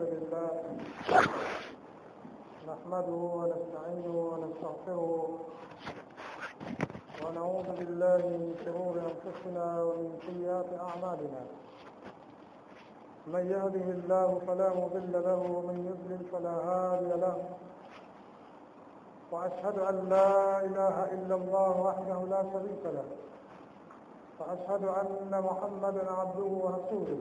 لله نحمده ونستعينه ونستغفره ونعوذ بالله من شرور أنفسنا ومن سيئات أعمالنا من يهده الله فلا مضل له ومن يضلل فلا هادي له وأشهد أن لا إله إلا الله وحده لا شريك له وأشهد أن محمدا عبده ورسوله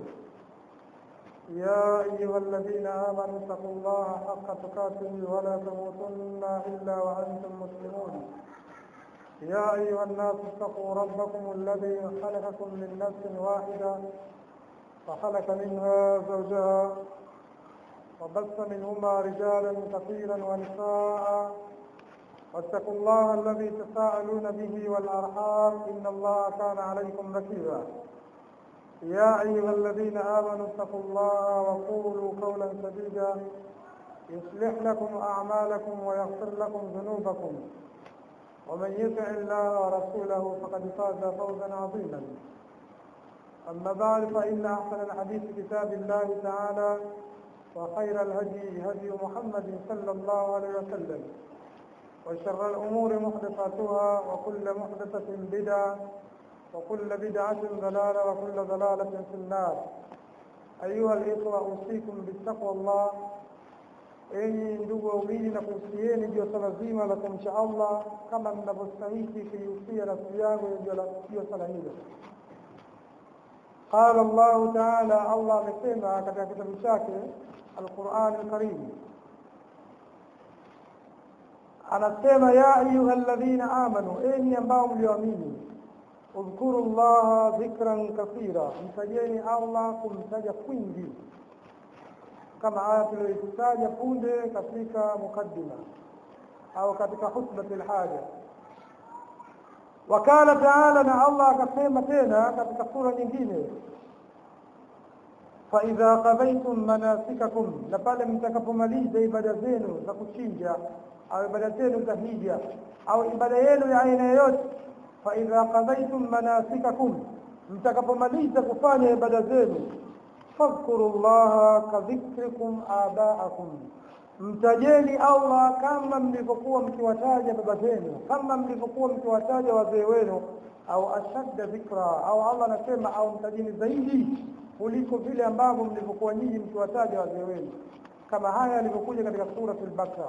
يا أيها الذين آمنوا اتقوا الله حق تقاته ولا تموتن إلا وأنتم مسلمون يا أيها الناس اتقوا ربكم الذي خلقكم من نفس واحدة فخلق منها زوجها وبث منهما رجالا كثيرا ونساء واتقوا الله الذي تساءلون به والأرحام إن الله كان عليكم رقيبا يا أيها الذين آمنوا اتقوا الله وقولوا قولا سديدا يصلح لكم أعمالكم ويغفر لكم ذنوبكم ومن يطع الله ورسوله فقد فاز فوزا عظيما أما بعد فإن أحسن الحديث كتاب الله تعالى وخير الهدي هدي محمد صلى الله عليه وسلم وشر الأمور محدثاتها وكل محدثة بدعة وكل بدعة ضلالة وكل ضلالة في النار أيها الإخوة أوصيكم بالتقوى الله enyi ndugu waumini na kuhusieni juu ya swala zima la kumcha Allah kama mnavyostahiki kuihusia nafsi yangu juu ya swala hilo. Qala Allahu taala, Allah amesema katika kitabu chake Alquran Alkarim, anasema ya ayuha alladhina amanu, enyi ambao mlioamini udhkuru llaha dhikran kathira, mtajeni Allah kumtaja kwingi, kama aya tuliyoitaja punde katika mukaddima au katika hutbati lhaja. Wakala taala, na Allah akasema tena katika sura nyingine, faidha qadaitum manasikakum, na pale mtakapomaliza ibada zenu za kuchinja au ibada zenu za hija au ibada yenu ya aina yoyote faidha qadaitum manasikakum, mtakapomaliza kufanya ibada zenu, fadhkuru llaha kadhikrikum abaakum, mtajeni Allah kama mlivyokuwa mkiwataja baba zenu, kama mlivyokuwa mkiwataja wazee wenu, au ashadda dhikra, au Allah anasema au mtajeni zaidi kuliko vile ambavyo mlivyokuwa nyinyi mkiwataja wazee wenu, kama haya yalivyokuja katika suratul Bakara.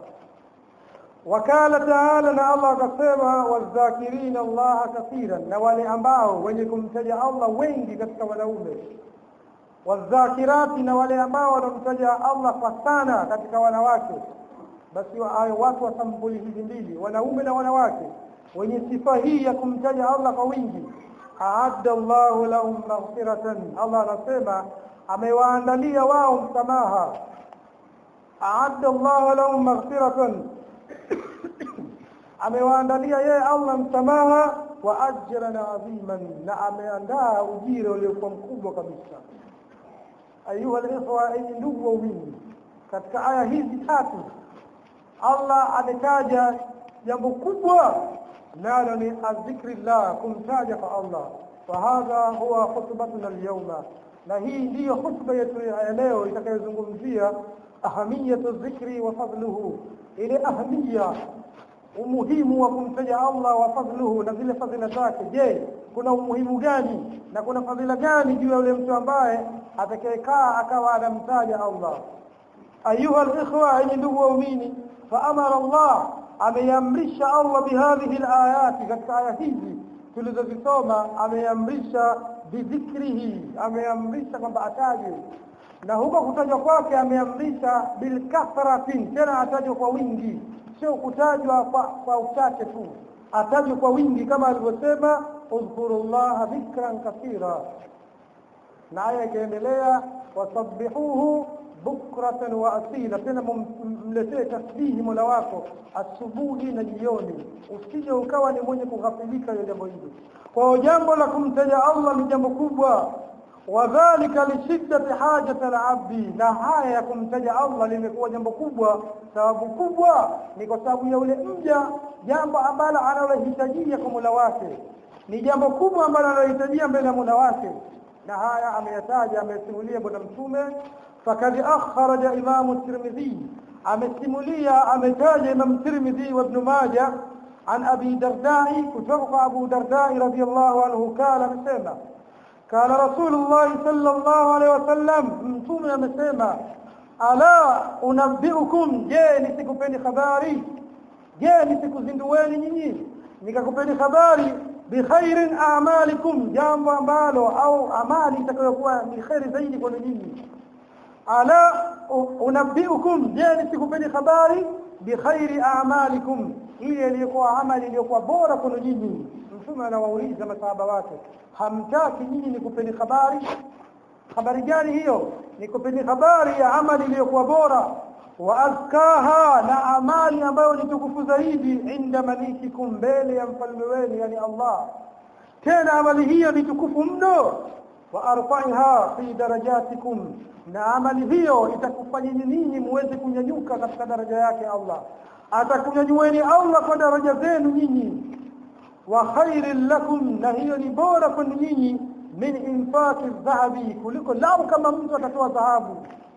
Wakala taala, na Allah akasema, wadhakirina Allaha kathiran, na wale ambao wenye kumtaja Allah wengi katika wanaume, wadhakirati, na wale ambao wanamtaja Allah kwa sana katika wanawake. Basi watu wa sampuli hizi mbili, wanaume na wanawake, wenye sifa hii ya kumtaja Allah kwa wingi, aadda Allahu lahum maghfiratan, Allah anasema amewaandalia wao msamaha. Aadda Allahu lahum maghfiratan amewaandalia yeye Allah msamaha wa ajran adhiman, na ameandaa ujira uliokuwa mkubwa kabisa. Ayuha alikhwa, enyi ndugu waumini, katika aya hizi tatu Allah ametaja jambo kubwa, nalo ni adhikrillah, kumtaja kwa Allah. Wa hadha huwa khutbatuna alyawma, na hii ndiyo khutba yetu ya leo itakayozungumzia ahamiyatu dhikri wa fadluhu, ile ahamiya umuhimu wa kumtaja Allah wa fadluhu na zile fadhila zake. Je, kuna umuhimu gani na kuna fadhila gani juu ya yule mtu ambaye atakayekaa akawa anamtaja Allah? Ayuha alikhwa, enyi ndugu waumini, fa amara Allah, ameamrisha Allah bihadhihi alayati, katika aya hizi tulizozisoma, ameamrisha bidhikrihi, ameamrisha kwamba ataje na huko kutajwa kwake ameamrisha bilkathratin, tena atajwa kwa wingi sio kutajwa kwa, kwa uchache tu, atajwe kwa wingi kama alivyosema udhkuru llaha dhikran kathira. Na aya ikaendelea wasabbihuhu bukratan wa asila, tena mletee tasbihi mola wako asubuhi na jioni, usije ukawa ni mwenye kughafilika ya jambo hili. Kwa jambo la kumtaja Allah ni jambo kubwa wadhalika lishiddati hajati alabdi, na haya ya kumtaja Allah limekuwa jambo kubwa. Sababu kubwa ni kwa sababu ya ule mja, jambo ambalo analohitajia kwa Mola wake ni jambo kubwa ambalo analohitajia mbele ya Mola wake, na haya ameyataja, amesimulia Bwana Mtume fakad akhraja Imam at-Tirmidhi amesimulia ametaja Imam Tirmidhi wa Ibn Majah an Abi Dardai kutoka kwa Abu Dardai radhiyallahu anhu kala amesema kala Rasulullah sallallahu alaihi wasallam mtume amesema ala unabbiukum je nisikupeni habari je nisikuzindueni nyinyi nikakupeni habari bikhairin a'malikum jambo ambalo au amali itakayokuwa ni khairi zaidi kwa nyinyi ala unabbiukum je nisikupeni habari bikhairi a'malikum ile iliyokuwa amali iliyokuwa bora kwa nyinyi mtume anawauliza masahaba wake hamtaki nyinyi nikupeni habari habari gani hiyo nikupeni habari ya amali iliyokuwa bora wa azkaha na amali ambayo ni tukufu zaidi inda malikikum mbele ya mfalme wenu yani Allah tena amali hiyo ni tukufu mno wa arfaiha fi darajatikum na amali hiyo itakufanya ninyi muweze kunyanyuka katika daraja yake Allah atakunyanyueni Allah kwa daraja zenu nyinyi wa khairil lakum na hiyo ni bora kwa nyinyi min infaqi dhahabi kuliko lau kama mtu atatoa dhahabu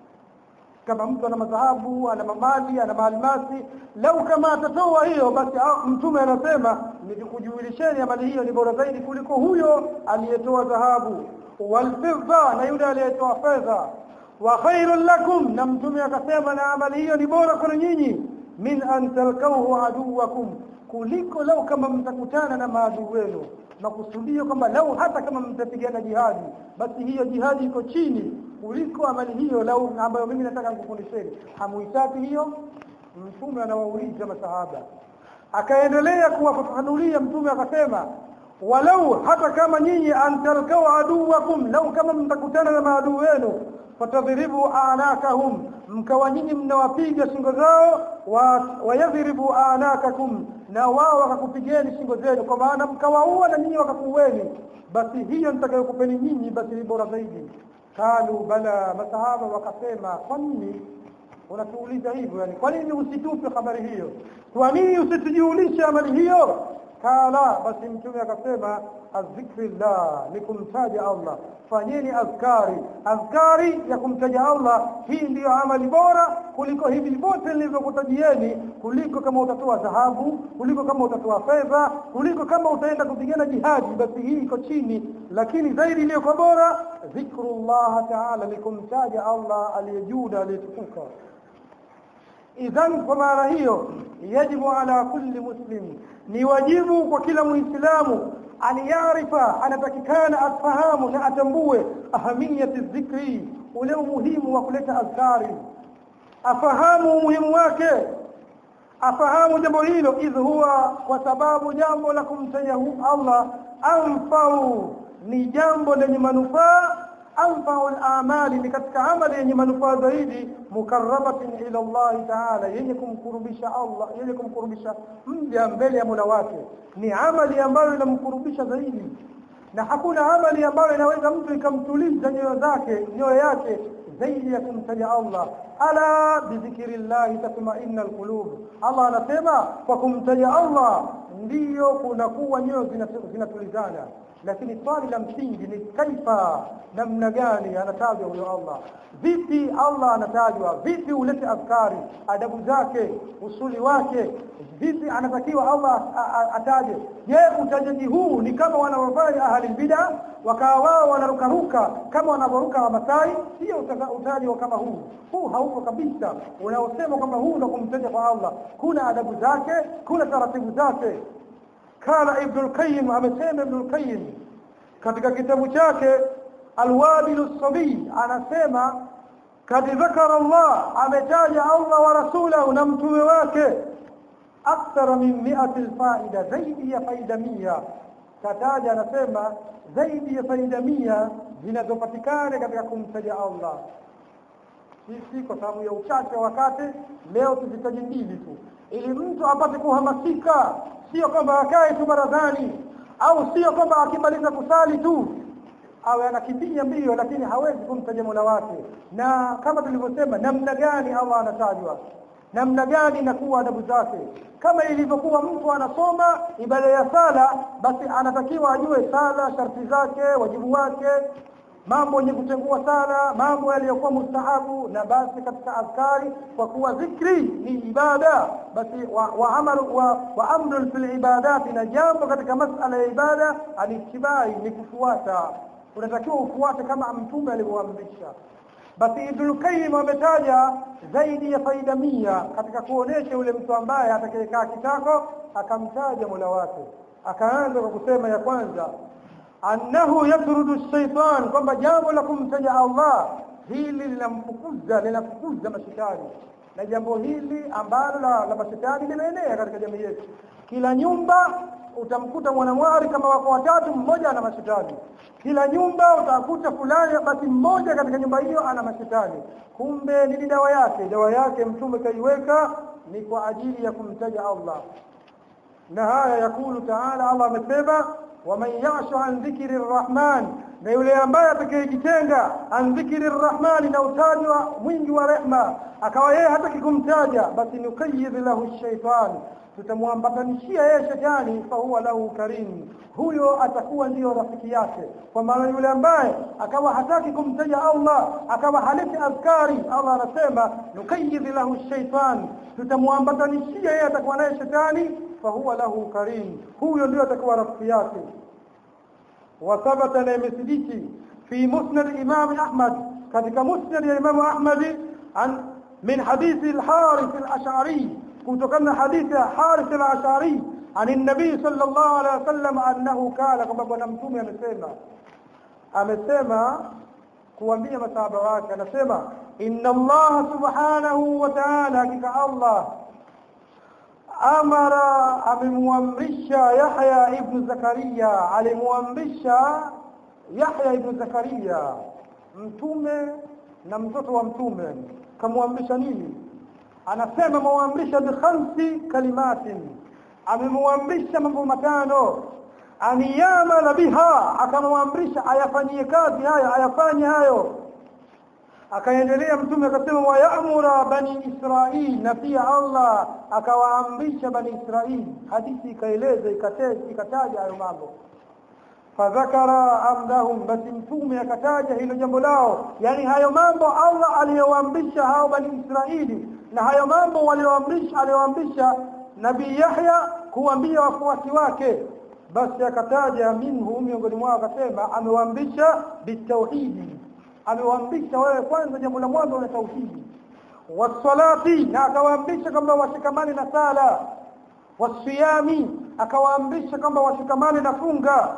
kama mtu ana madhahabu ana mamali ana maalmasi lau kama atatoa hiyo basi mtume anasema nikujuilisheni amali hiyo ni bora zaidi kuliko huyo aliyetoa dhahabu walfidda na yule aliyetoa fedha wa khairul lakum na mtume akasema na amali hiyo ni bora kwa nyinyi min an talqahu aduwakum kuliko lau kama mtakutana na maadui wenu makusudio kwamba lau hata kama mtapigana jihadi basi hiyo jihadi iko chini kuliko amali hiyo lau ambayo mimi nataka nikufundisheni hamuhitaji hiyo mtume anawauliza masahaba akaendelea kuwafafanulia mtume akasema walau hata kama nyinyi antalkau aduwakum lau kama mtakutana na maadui wenu fatadhribu anakahum mkawa nyinyi mnawapiga shingo zao wayadhribu anakakum na wao wakakupigeni shingo zenu kwa maana mkawaua na nyinyi wakakuweni basi hiyo nitakayokupeni nyinyi basi ni bora zaidi kalu bala masahaba wakasema kwa nini unatuuliza hivyo yani kwa nini usitupe habari hiyo kwa nini usitujulishe amali hiyo kala basi mtume akasema azikrillah ni kumtaja Allah fanyeni azkari azkari ya kumtaja Allah hii ndiyo amali bora kuliko hivi vyote nilivyokutajieni kuliko kama utatoa dhahabu kuliko kama utatoa fedha kuliko kama utaenda kupigana jihadi basi hii iko chini lakini zaidi iliyokuwa bora dhikrullah ta'ala ni kumtaja Allah aliyejuda aliyetukuka idhan kwa maana hiyo yajibu ala kulli muslim ni wajibu kwa kila muislamu an yarifa anatakikana afahamu na atambue ahamiyati dhikri ule umuhimu wa kuleta azkari afahamu umuhimu wake afahamu jambo hilo idh huwa kwa sababu jambo la kumtaja Allah anfau ni jambo lenye manufaa anfau al-amali ni katika amali yenye manufaa zaidi mukarrabatin ila Allah ta'ala yenye kumkurubisha Allah yenye kumkurubisha mja mbele ya Mola wake ni amali ambayo inamkurubisha zaidi na hakuna amali ambayo inaweza mtu ikamtuliza nyoyo zake nyoyo yake zaidi ya kumtaja Allah ala bidhikrillah tatma'inna alqulub Allah anasema kwa kumtaja Allah ndiyo kunakuwa nyoyo zinatulizana lakini swali la msingi ni kaifa namna gani anatajwa huyo Allah vipi Allah anatajwa vipi ulete afkari adabu zake usuli wake vipi anatakiwa Allah ataje je utajaji huu ni kama wanavyofanya ahli bid'a wakawa wao wanarukaruka kama wanavyoruka wamasai sio utaji kama huu huu haupo kabisa unaosema kwamba huu ndo kumtaja kwa Allah kuna adabu zake kuna taratibu zake kana ibn al-qayyim amesema ibn al-qayyim katika kitabu chake alwabil as-sabi anasema kadi dhakara Allah ametaja Allah wa rasulahu na mtume wake akthara min 100 faida zaidi ya faida 100 kataja anasema zaidi ya faida 100 zinazopatikana katika kumtaja Allah sisi kwa sababu ya uchache wakati leo tuzitaje mbili tu ili mtu apate kuhamasika sio kwamba akae tu barazani au sio kwamba akimaliza kusali tu awe anakimbia mbio lakini hawezi kumtaja Mola wake na kama tulivyosema namna gani Allah anatajwa namna gani inakuwa adabu zake kama ilivyokuwa mtu anasoma ibada ya sala basi anatakiwa ajue sala sharti zake wajibu wake mambo yenye kutengua sana mambo yaliyokuwa mustahabu na basi katika adhkari kwa kuwa dhikri ni ibada basi wa, wa amalu wa, wa amrun fil ibadati na jambo katika masala ya ibada alittibai ni kufuata unatakiwa ufuate kama mtume alivyoamrisha basi Ibn Qayyim ametaja zaidi ya faida mia katika kuonesha yule mtu ambaye atakayekaa kitako akamtaja Mola wake akaanza kwa kusema ya kwanza annahu yatrudu shaitan kwamba jambo la kumtaja Allah hili linamfukuza linafukuza mashetani na jambo hili ambalo la, la mashetani limeenea katika jamii yetu kila nyumba utamkuta mwanamwari kama wako watatu mmoja ana mashetani kila nyumba utakuta fulani basi mmoja katika nyumba hiyo ana mashetani kumbe nini dawa yake dawa yake mtume kaiweka ni kwa ajili ya kumtaja Allah na haya yakulu taala Allah amesema waman yashu an dhikri rrahman na yule ambaye atakayejitenga an dhikri rrahman na utajwa mwingi wa rehma akawa yeye hataki kumtaja basi nukayidh lahu shaitan tutamwambatanishia yeye shetani fa huwa lahu karim huyo atakuwa ndiyo rafiki yake kwa maana yule ambaye akawa hataki kumtaja Allah akawa haleti azkari Allah anasema nukayidh lahu shaitan tutamwambatanishia yeye atakuwa naye shetani fa huwa lahu karim huyo ndio atakuwa rafiki yake وثبت لمثلك في مسند الإمام أحمد كذلك مسند الإمام أحمد عن من حديث الحارث الأشعري كنت كنا حديث حارث الأشعري عن النبي صلى الله عليه وسلم أنه قال كما بنا متومي amesema amesema kuambia masahaba wake anasema inna Allah subhanahu wa ta'ala hakika Allah amara amemwamrisha Yahya ibn Zakaria alimwamrisha Yahya ibn Zakaria mtume na mtoto wa mtume kamwamrisha nini anasema mwamrisha bi khamsi kalimatin amemwamrisha mambo matano aniyamala biha akamwamrisha ayafanyie kazi hayo ayafanye hayo akaendelea mtume akasema wa ya'mura bani israil na pia Allah akawaamrisha bani israil hadithi ikaeleza ikataja hayo mambo fadhakara amdahum basi mtume akataja hilo jambo lao yani hayo mambo Allah aliyowaamrisha hao bani israili na hayo mambo walioamrisha aliyoamrisha nabii Yahya kuambia wafuasi wake basi akataja minhu miongoni mwao akasema amewaamrisha bitauhidi amewaamrisha wewe kwanza jambo la mwanzo la tauhidi wasalati na akawaamrisha kwamba washikamane na sala wasiyami akawaamrisha kwamba washikamane na funga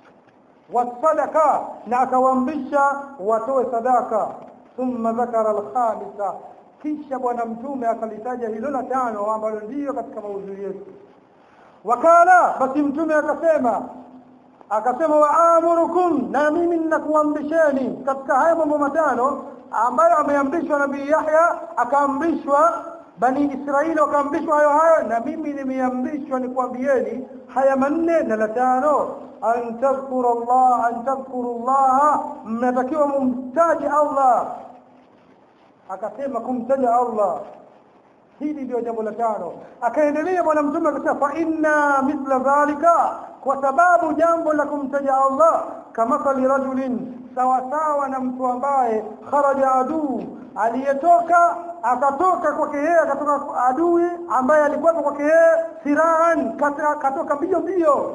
wasadaka na akawaamrisha watoe sadaka thumma dhakara alkhamisa kisha bwana mtume akalitaja hilo la tano ambalo ndiyo katika maudhui yetu wakala basi mtume akasema akasema waamurukum na mimi ninakuamrisheni katika haya mambo matano ambayo ameamrishwa nabii Yahya akaamrishwa bani Israeli wakaamrishwa hayo hayo na mimi nimeamrishwa nikwambieni haya manne na la tano an tadhkuru Allah an tadhkuru Allah mnatakiwa mumtaji Allah akasema kumtaja Allah hili ndio jambo la tano akaendelea bwana mtume akasema fa inna mithla dhalika kwa sababu jambo la kumtaja Allah kama rajulin sawa sawa na mtu ambaye kharaja aduu aliyetoka akatoka kwake yeye akatoka adui ambaye alikuwa kwake yeye siraan katoka mbio mbio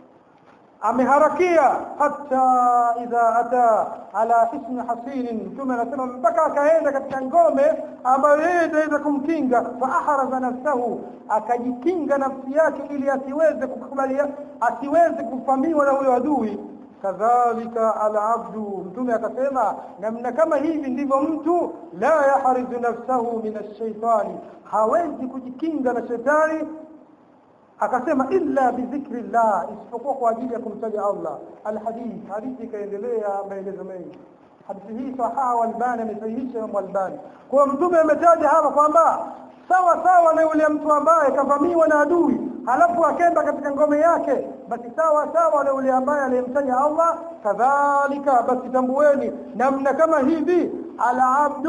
ameharakia hata idha ata ala ismi hasinin mtume anasema mpaka akaenda katika ngome ambayo yeye itaweza kumkinga fa ahraza nafsahu akajikinga nafsi yake ili asiweze kukubalia asiweze kufamiwa na huyo adui kadhalika alabdu mtume akasema namna kama hivi ndivyo mtu la yahrizu nafsahu min ash-shaytani hawezi kujikinga na shetani akasema illa bidhikri llah isipokuwa kwa ajili ya kumtaja Allah alhadith hadithi ikaendelea maelezo mengi hadithi hii sahaha walbani amesahihisha Imam Albani kwa mtume ametaja hapa kwamba sawa sawa na yule mtu ambaye kavamiwa na adui halafu akenda katika ngome yake basi sawa sawa na yule ambaye aliyemtaja Allah kadhalika basi tambueni namna kama hivi alabdu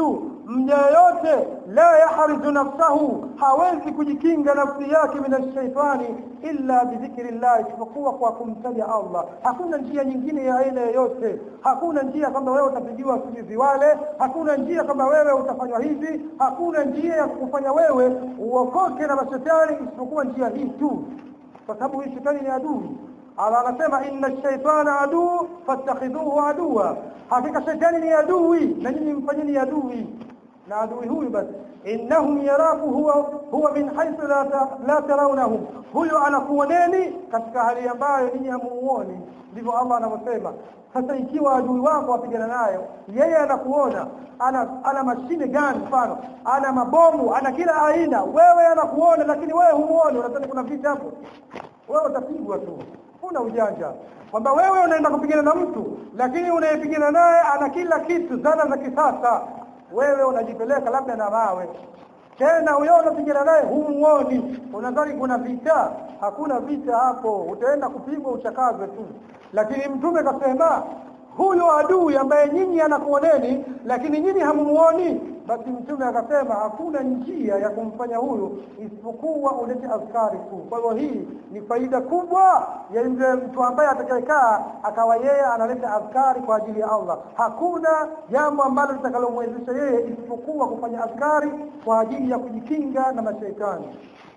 mja yoyote la yahrizu nafsahu hawezi kujikinga nafsi yake min shaitani illa bidhikri llah isipokuwa kwa kumtaja Allah hakuna njia nyingine ya aina yoyote hakuna njia kwamba wewe utapigiwa sijui wale hakuna njia kwamba wewe utafanywa hivi hakuna njia ya kufanya wewe uokoke na mashetani isipokuwa njia hii tu kwa sababu hii shetani ni adui Allah anasema inna shaitana aduu fattakhidhuhu aduwa hakika shetani ni adui na nyinyi mfanyeni adui na adui huyu basi innahum yaraku huwa huwa min haythu la, ta, la tarawnahum huyo anakuoneni katika hali ambayo ninyi hamuoni ndivyo Allah anavyosema sasa ikiwa adui wako wapigana nayo yeye anakuona ana ana mashine gani mfano ana mabomu ana kila aina wewe anakuona lakini wewe humuoni unadhani kuna vita hapo wewe utapigwa tu huna ujanja kwamba wewe unaenda kupigana na mtu lakini unayepigana naye ana kila kitu zana za kisasa wewe unajipeleka labda na mawe tena huyo unapigana naye humuoni unadhani kuna vita hakuna vita hapo utaenda kupigwa uchakazwe tu lakini mtume kasema huyo adui ambaye nyinyi anakuoneni lakini nyinyi hamumuoni basi mtume akasema hakuna njia ya kumfanya huyu isipokuwa ulete azkari tu kwa hivyo hii ni faida kubwa ya yule mtu ambaye atakayekaa akawa yeye analeta azkari kwa ajili ya Allah hakuna jambo ambalo litakalomwezesha yeye isipokuwa kufanya azkari kwa ajili ya kujikinga na mashaitani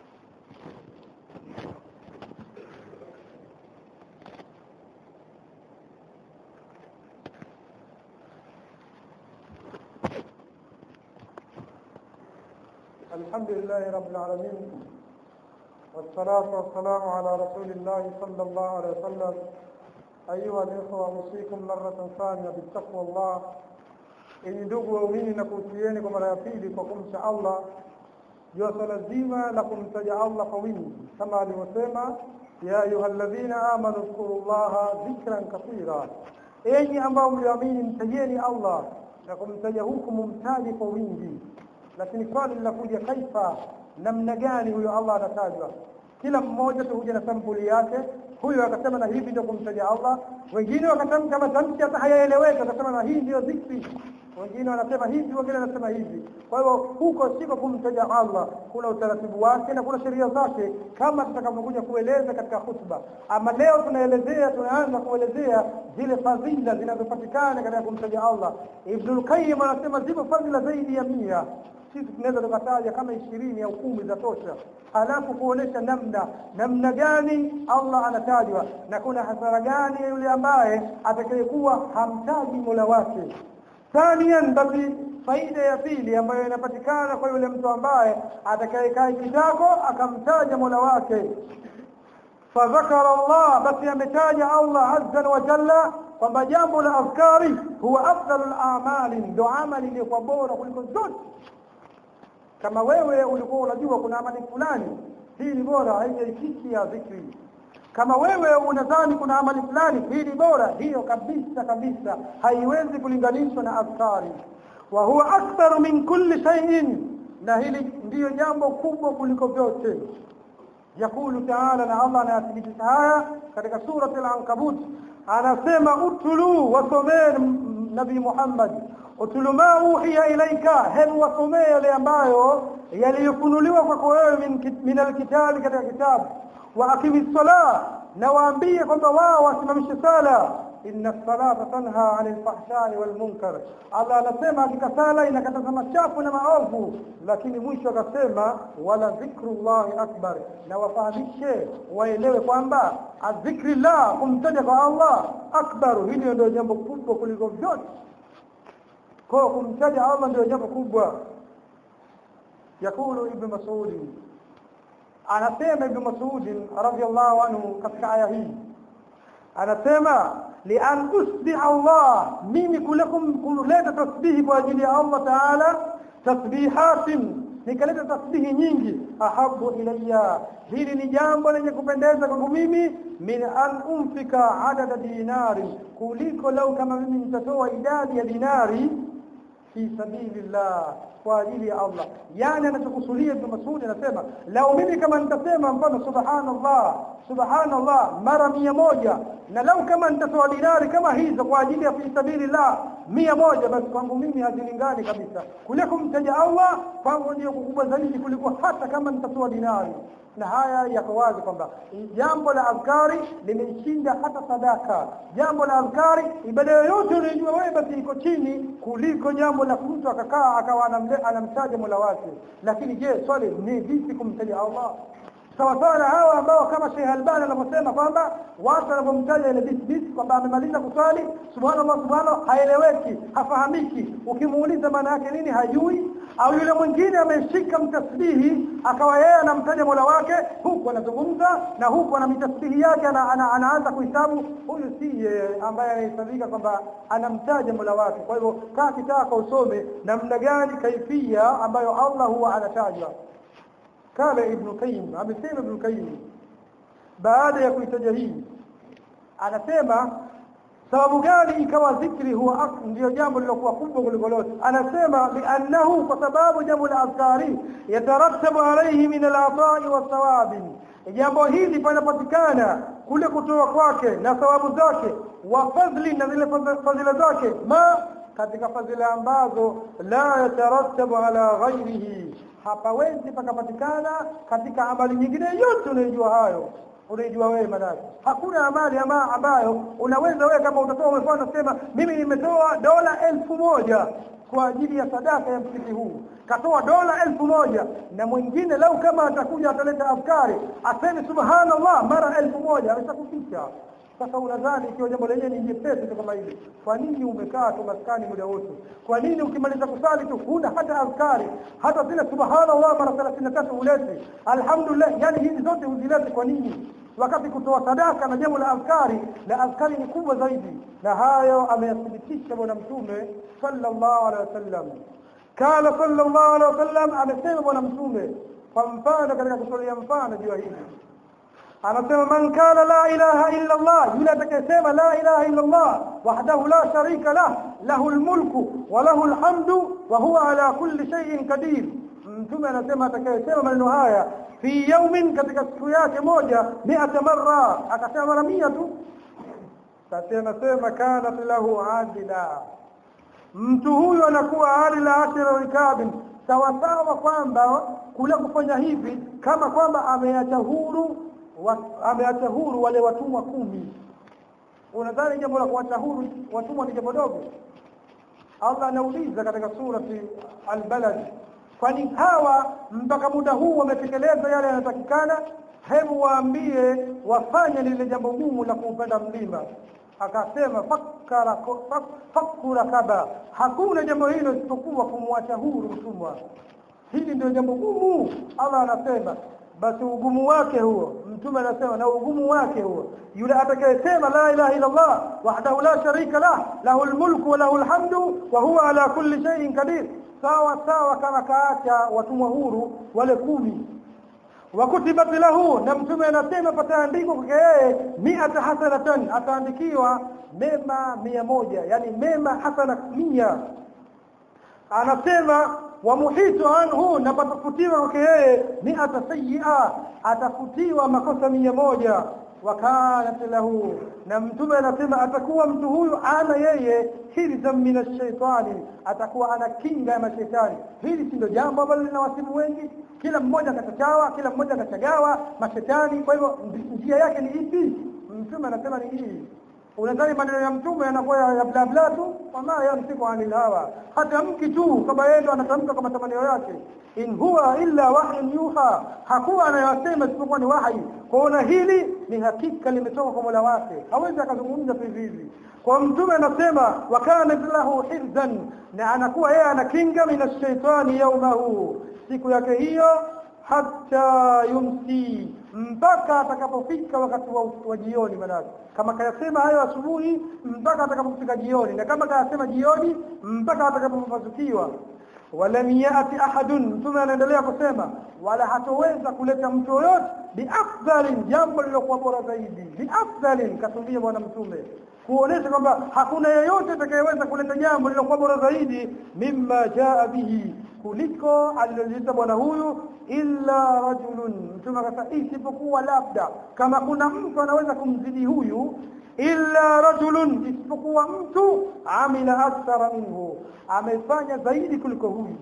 الحمد لله رب العالمين والصلاة والسلام على رسول الله صلى الله عليه وسلم أيها الإخوة أوصيكم مرة ثانية بالتقوى الله ili ndugu waumini na kuhusieni kwa mara ya pili kwa kumcha Allah juu ya swala zima la kumtaja Allah kwa wingi kama alivyosema ya ayuha alladhina amanu dhkuru llaha dhikran kathira enyi ambao mlioamini mtajeni Allah na kumtaja huku mumtaje kwa wingi lakini swali linakuja kaifa namna gani huyo Allah anatajwa kila mmoja tu huja na sampuli yake huyo akasema na hivi ndio kumtaja Allah wengine wakatamka matamshi hata hayaeleweki akasema na hii ndio dhikri wengine wanasema hivi wengine wanasema hivi kwa hiyo huko siko kumtaja Allah kuna utaratibu wake na kuna sheria zake kama tutakavyokuja kueleza katika khutba ama leo tunaelezea tunaanza kuelezea zile fadhila zinazopatikana katika kumtaja Allah Ibnul Qayyim anasema zipo fadhila zaidi ya mia sisi tunaweza tukataja kama ishirini au kumi za tosha halafu kuonesha namna namna gani Allah anatajwa na kuna hasara gani yule ambaye atakayekuwa hamtaji Mola wake thanian basi faida ya pili ambayo inapatikana kwa yule mtu ambaye atakayekaa kitako akamtaja Mola wake fadhakara Allah basi ametaja Allah azza wa jalla kwamba jambo la afkari huwa afdalul a'mali ndo amali iliyokuwa bora kuliko zote kama wewe ulikuwa unajua kuna amali fulani hii ni bora haijaifiki ya dhikri kama wewe unadhani kuna amali fulani hii ni bora hiyo kabisa kabisa haiwezi kulinganishwa na askari wa huwa aktharu min kulli shay'in na hili ndiyo jambo kubwa kuliko vyote yakulu taala na Allah anayathibitisha haya katika surati al-ankabut anasema utulu wasomeni nabii Muhammad utulu ma uhiya ilaika hebu wasomee yale ambayo yaliyofunuliwa kwako wewe min, min alkitabi katika kitabu wa akimi sala na waambie kwamba wao wasimamishe sala inna salata tanha anil fahshai wal munkar Allah anasema hakika sala inakataza machafu na maovu lakini mwisho akasema wala dhikrullahi akbar na wafahamishe waelewe kwamba adhikrillah kumtaja kwa Allah akbar hili ndio jambo kubwa kuliko vyote kwa kumtaja Allah ndio jambo kubwa yakulu ibn Mas'ud anasema ibn Mas'ud radhiyallahu anhu katika aya hii anasema lian usbi Allah mimi kulakum kuleta tasbihi kwa ajili ya Allah taala tasbihatin nikaleta tasbihi nyingi ahabu ilayya hili ni jambo lenye kupendeza kwangu mimi min an umfika adada dinari kuliko lau kama mimi nitatoa idadi ya dinari fi sabilillah kwa ajili ya Allah yani anachokusudia Ibn Mas'ud anasema lau mimi kama nitasema mfano subhanallah subhanallah mara mia moja na lau kama nitatoa dinari kama hizo kwa ajili ya fi sabilillah mia moja basi kwangu mimi hazilingani kabisa kule kumtaja Allah kwangu ndio kukubwa zaidi kuliko hata kama nitatoa dinari na haya yako wazi kwamba jambo la adhkari limeshinda hata sadaka jambo la adhkari ibada yoyote unayojua wewe basi iko chini kuliko jambo la mtu akakaa akawa anamtaja Mola wake lakini je swali ni vipi kumtaja Allah sawa sawa na hawa ambao kama Sheikh Albani anavyosema kwamba watu wanapomtaja ile bisbis kwamba amemaliza kuswali subhanallah subhanallah haeleweki hafahamiki ukimuuliza maana yake nini hajui au yule mwingine ameshika mtasbihi akawa yeye anamtaja Mola wake huku anazungumza na huku ana mitasbihi yake ana, ana, anaanza kuhesabu huyu si ambaye anahesabika kwamba anamtaja Mola wake kwa hivyo kaa kitaka usome namna gani kaifia ambayo Allah huwa anatajwa kala ibn Qayyim amesema ibn Qayyim baada ya kuitaja hii anasema sababu gani ikawa dhikri huwa ndio jambo lilokuwa kubwa kuliko lote anasema liannahu kwa sababu jambo la adhkari yatarattabu alayhi min al-ata'i was-sawabi jambo hili panapatikana kule kutoa kwake na thawabu zake wa fadhli na zile fadhila zake ma katika fadhila ambazo la yatarattabu ala ghairihi hapawezi pakapatikana katika amali nyingine yote unayojua hayo unajua wewe manake hakuna amali ama ambayo unaweza wewe kama utatoa umefanya sema mimi nimetoa dola elfu moja kwa ajili ya sadaka ya msikiti huu katoa dola elfu moja na mwingine lau kama atakuja ataleta afkari aseme subhanallah mara elfu moja ameshakuficha sasa unadhani ikiwa jambo lenyewe ni jepesi tu kama hili kwa nini umekaa tu maskani muda wote kwa nini ukimaliza kusali tu huna hata azkari hata zile subhanallah mara 33 ulete alhamdulillah yani hizi zote huzilete kwa nini wakati kutoa sadaka na jambo la azkari na azkari ni kubwa zaidi na hayo ameyathibitisha bwana mtume sallallahu alaihi wasallam kana sallallahu alaihi wasallam amesema bwana mtume kwa mfano katika kutolia mfano juu hili anasema man kana la ilaha illa Allah yule atakayesema la ilaha illa Allah wahdahu la sharika lah lahu almulku wa lahu alhamdu wa huwa ala kulli shay'in qadir mtume anasema atakayesema maneno haya fi yawmin katika siku yake moja mi'ata marra akasema mara 100 tu sasa anasema kana lahu adila mtu huyu anakuwa adila ashara rikabin sawa sawa kwamba kule kufanya hivi kama kwamba ameacha huru ameacha huru wale watumwa kumi unadhani jambo la kuacha huru watumwa ni jambo dogo Allah anauliza katika surati al-balad kwani hawa mpaka muda huu wametekeleza yale yanayotakikana hebu waambie wafanye lile jambo gumu la kuupenda mlima akasema fakara fakura kaba hakuna jambo hilo isipokuwa kumwacha huru mtumwa hili ndio jambo gumu Allah anasema basi ugumu wake huo mtume anasema na ugumu wake huo yule atakayesema la ilaha illa Allah wahdahu la sharika lah lahu almulku wa lahu alhamdu wa huwa ala kulli shay'in qadir sawa sawa kama kaacha watumwa huru wale kumi wakutibat lahu na mtume anasema pataandikwa kwake yeye mi'ata hasanatan ataandikiwa mema mia moja yani mema hasana mia anasema wamuhitu anhu na patafutiwa kwake yeye mi'ata sayyi'a atafutiwa makosa mia moja wakanat lahu na mtume anasema atakuwa mtu huyu ana yeye hirzan min ash-shaytani atakuwa ana kinga ya mashaitani hili si ndio jambo ambalo linawasibu wengi kila mmoja katachawa kila mmoja kachagawa mashetani kwa hivyo njia yake ni ipi mtume anasema ni hii unadhani maneno ya mtume yanakuwa ya bla bla tu wama yamsiku anil hawa hata mki tu kama yeye ndo anatamka kama tamanio yake in huwa illa wahyun yuha hakuwa anayosema isipokuwa ni wahi kuona hili ni hakika limetoka kwa Mola wake hawezi akazungumza tu hivi kwa mtume anasema wa kana lahu hirzan na anakuwa yeye anakinga min ash-shaytani yawmahu siku yake hiyo hatta yumsi mpaka atakapofika wakati wa, wa jioni manake kama kayasema hayo asubuhi mpaka atakapofika jioni na kama kayasema jioni mpaka atakapopasukiwa walam yati ahadun mtume anaendelea kusema wala hatoweza kuleta mtu yoyote biafdalin jambo lilokuwa bora zaidi biafdalin kasudia bwana mtume kuonesha kwamba hakuna yeyote atakayeweza kuleta jambo lilokuwa bora zaidi mimma jaa bihi kuliko aliloleta bwana huyu illa rajulun mtume akasema isipokuwa labda kama kuna mtu anaweza kumzidi huyu illa rajulun isipokuwa mtu amila akthara minhu amefanya zaidi kuliko huyu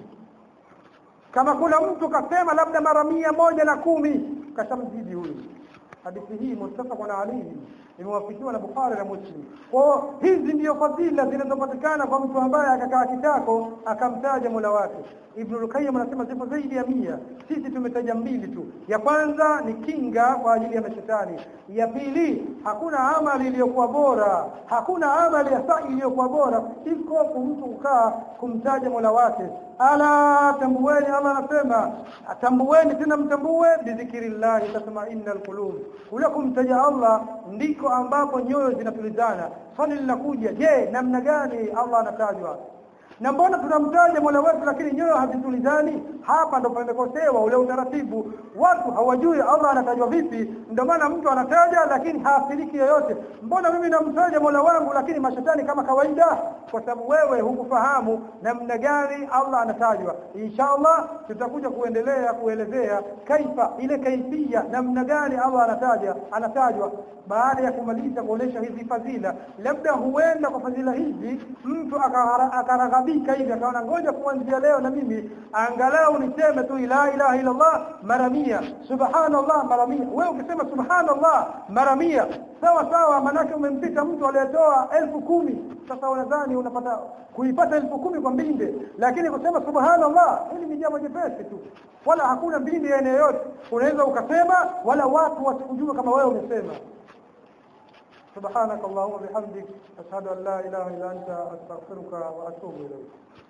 kama kuna mtu kasema labda mara mia moja na kumi kashamzidi huyu hadithi hii muttafaqun alayhi imewafikiwa na Bukhari na Muslim. Kwa hizi ndiyo fadhila zinazopatikana kwa mtu ambaye akakaa kitako akamtaja Mola wake. Ibn al-Qayyim anasema zipo zaidi ya mia. Sisi tumetaja mbili tu. Ya kwanza ni kinga kwa ajili ya mashetani. Ya pili hakuna amali iliyokuwa bora, hakuna amali ya sa'i iliyokuwa bora iko mtu kukaa kumtaja Mola wake. Ala tambueni, Allah anasema tambueni tena mtambue bidhikrillah tatma'innal qulub. Kule kumtaja Allah ndiko ambapo nyoyo zinatulizana. Swali linakuja, je, namna gani Allah anatajwa? Na mbona tunamtaja Mola wetu lakini nyoyo hazitulizani? Hapa ndo pamekosewa ule utaratibu. Watu hawajui Allah anatajwa vipi, ndio maana mtu anataja lakini haathiriki yoyote. Mbona mimi namtaja Mola wangu lakini mashetani kama kawaida? Kwa sababu wewe hukufahamu namna gani Allah anatajwa. Inshallah tutakuja kuendelea kuelezea kaifa ile kaifia namna gani Allah anataja anatajwa baada ya kumaliza kuonesha hizi fadhila. Labda huenda kwa fadhila hizi mtu akaraghabika hivi akaona ngoja kuanzia leo na mimi angalau niseme tu la ilaha illa Allah mara mia subhanallah mara mia wewe ukisema subhanallah mara mia sawa sawa manake umempita mtu aliyetoa elfu kumi sasa unadhani unapata kuipata elfu kumi kwa mbinde lakini kusema subhanallah hili ni jambo jepesi tu wala hakuna mbinde ya yoyote unaweza ukasema wala watu wasikujua kama wewe umesema سبحانك اللهم وبحمدك أشهد أن لا إله إلا أنت أستغفرك وأتوب إليك